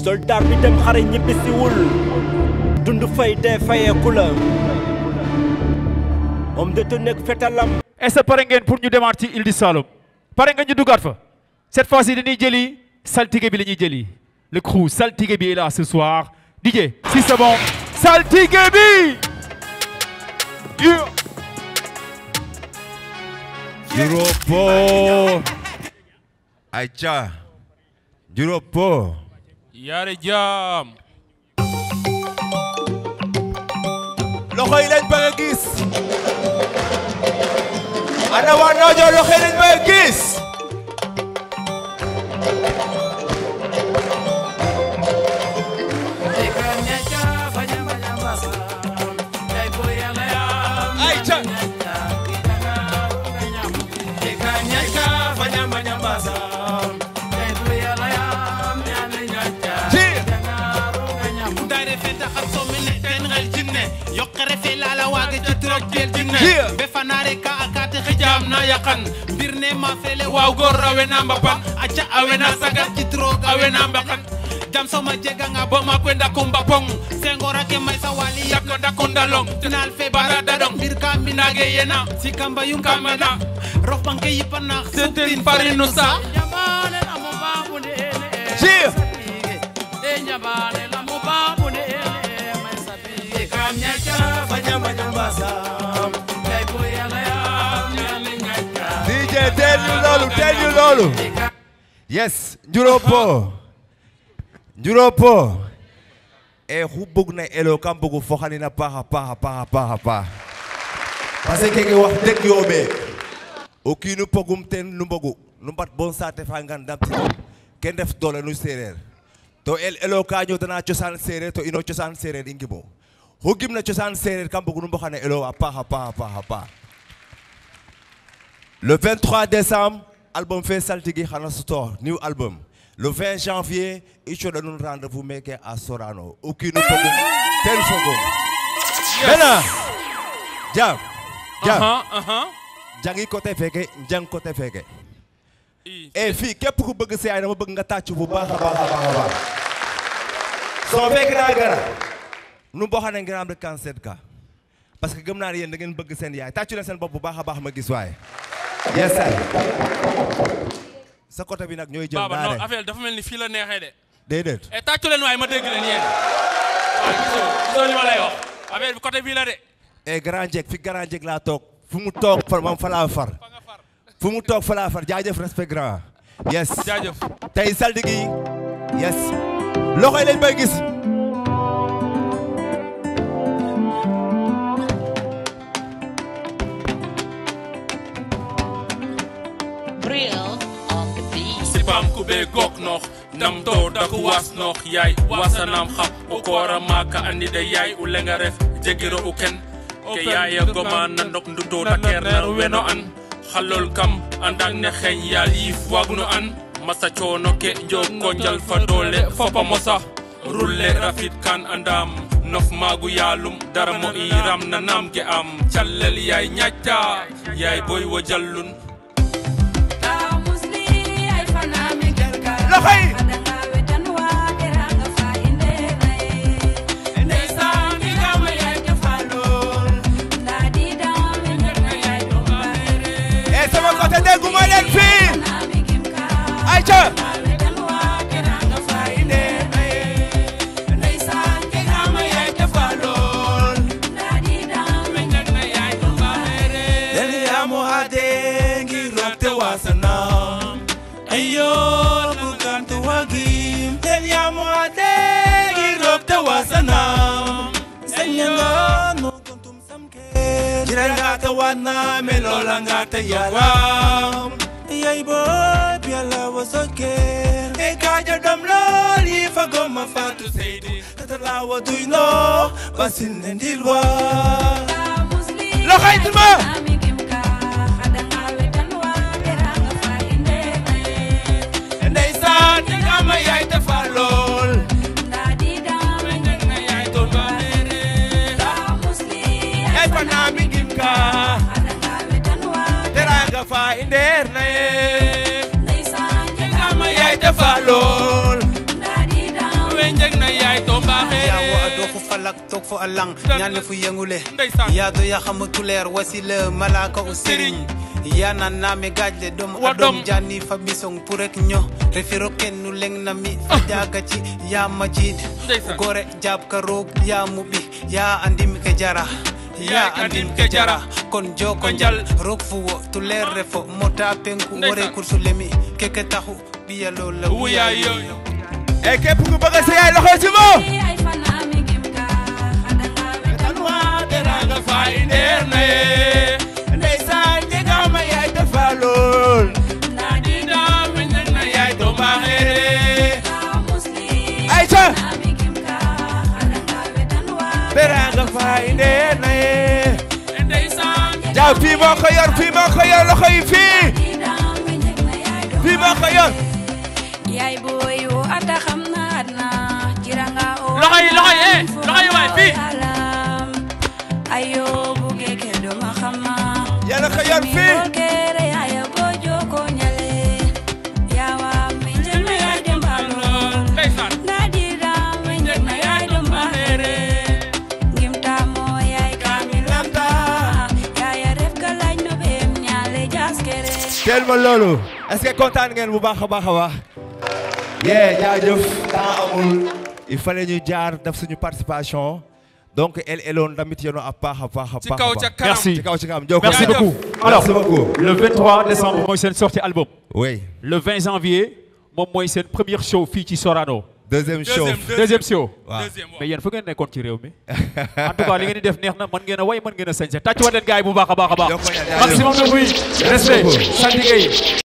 soldat bi dem xare ñibbisiwul dund fay dee fayeeku la homme de tenue ak fetalam est-ce que pare ngeen pour ñu demaat ci Île du Saloum pare nga ñu duggaat fa cette fois-ci dañuy jëli saltige bi la ñuy jëli le crew saltige bi est là ce soir DJ si c'est bon saltige bi Yeah. Juropo. Aïcha. Juropo. yaare jaam loxo yi lañ bëgg a gis. ana waa Noojo loxo yi lañ bëgg a gis. Aïcha. dare fe taxa somene ten xel jinne yoqere fe lala waage jitrok kel jinne Yeah. be fanare ka akate xijam na yaqan mbir ne ma fele waaw gor rawe na mbapan aca awe na sagar jitrok awe na mbakan jam soma jega nga bo ma kwenda kumba pong sengora ke may sa wali yakko dakunda long final fe barada dong mbir ka mbinage yena sikamba yung kamana rof banke yipana sentin parinu sa Cheer. DJ teel ñu loolu teel ñu loolu. yes Juropo. Juropo. e xu bëgg na elo kam bëgg fo xani na paax a paax a paax a paax a paax parce que keke wax dëgg yooɓe o kiinu pogum ten nu mbogu nu mbat bon saate fa ngan damti ken def doole nu séeréer to el elo ka ñootana cosaan séeréer to ino cosaan séeréer i ngimo xu gimna cosaan séeréer kam bëgg nu mboxane elo a paax a paax a paax a paax le 23 décembre album fe saltigi xana sutor new album le 20 janvier i coɗa nun rendez-vous meke à Sorano o kiinu pogum ten fogum maintenant jam jam aha aha jangi côté feke jang côté feke i e fii képp ku bëgg sa yaay dama bëgg nga tàcc bu baax a baax a baax a baax soo fekk naa gara nu boo xam ne ngeen am rek kan seet ka parce que gëm naa ne yéen da ngeen bëgg seen yaay tàccu leen seen bopp bu baax a baax ma gis waaye yes sir sa côté bi nag ñooy jël baaba non daare affaire dafa mel ni fii la neexee de déedéet e tàccu leen waaye ma dégg leen yéen waaw gisoo gisoo li ma lay wax affaire bi côté bii la de e grand jek fi grand jek laa toog fu mu toog far moom fa laa far fa nga far fu mu toog fa laa far jaajëf respect grand yes jaajëf tey saltigi yes loxo yi lañ bay gis Real on the beat. sibam kube gok nox ndam to daku was nox yaay wasanam xap o kora maka andi de yaay u lenga ref jegiro u ken ke yaaya goma na ndok nduto da kerner weno an xalol kam andang ne xeñ yaal yif wagno an masa coono ke njog ko njal fa doole fopa mosa rulle rafit kan andam nof magu yaalum dara mo iram na nam ke am callel yaay ñacca yaay boy wo jallun loxo yi e sama côté dégguma leen fii ayca Deliamo adengi rokte wasana Ayo bukantu wagim Deliamo adengi rokte wasana Senyanga no kuntum samke Jiranga ta wana melola ngata yalam Yay boy piala wasoke E kaja dam loli fagoma fatu seidi Katalawa duino basin nendilwa loxo yi tuma ndeysaan ni nga ma yaay dafa lool ay fa naa mi ngim ka teranga fa indeer na ye ni nga ma yaay dafa lool we falak toog fo a lang Dëgg ñaan la. le fu yëngule Ndeysaan. yaado yaxama tuleer wasila malaka o sëriñ yana naame gaajle dom Wa a dom dom. jani fa bisong purek ño refiro kennu leng na mi fa jaga ci ya majid Ndeysaan. gore jab ka roog ya muɓi ya andim ke jara Ya ya andim andim ke ke jara. jara kon joko Ko njal. njal roog fuwo tuleer refo mota penku Ndeysaan. wore kursu lemi keke taxu ɓiyalo la wuyaa yooyu et képp ku bëgg sa yaay loxo ci moom tanwa teranga fay ndeer na ye ndeysaan jega ma yaay dafa lool dina meñ na yaay to mbaaxeere ayca teranga fay ndeer na ye ndeysaan jaaw fii moo ko yor fii moo ko yor loxo yi fii fii moo ko yor yaay booy wo ata xam na adna jiranga o Loxo yi, loxo yi, eh, loxo yi waay, fii. alam ayo buge ke do ma xama yàlla ko yor fii kere aya bojo ko nyale yawa mi jema yaay dem balon ndeysaan nadira mi jema yaay dem bahere ngimta mo yaay kamilanta yaaya ref galaj no bem nyale jaskere teel ma loolu est-ce que kontaan ngeen bu baax a baax a baax yee jaajëf temps amul il fallait ñu jaar def suñu participation donc el eloon tamit yéen a baax a baax a ci baax kaw a ca baax. kanam Merci. ci kaw ci kanam jokko Merci Jaajëf. beaucoup. Alors, merci beaucoup le 23 décembre mooy seen sortie album. oui Le 20 janvier moom mooy seen première show fii ci Sorano. deuxième show deuxième Deuxième show. waaw deuxième waaw mais yéen fu ngeen nekkoon ci réew mi en tout cas li ngeen di def neex na mën ngeen a way mën ngeen a sañse tàcc wa leen gars yi bu baax a baax a baax Jokko ñaan, jaajëf. maximum de bruit respect beaucoup. saltige yi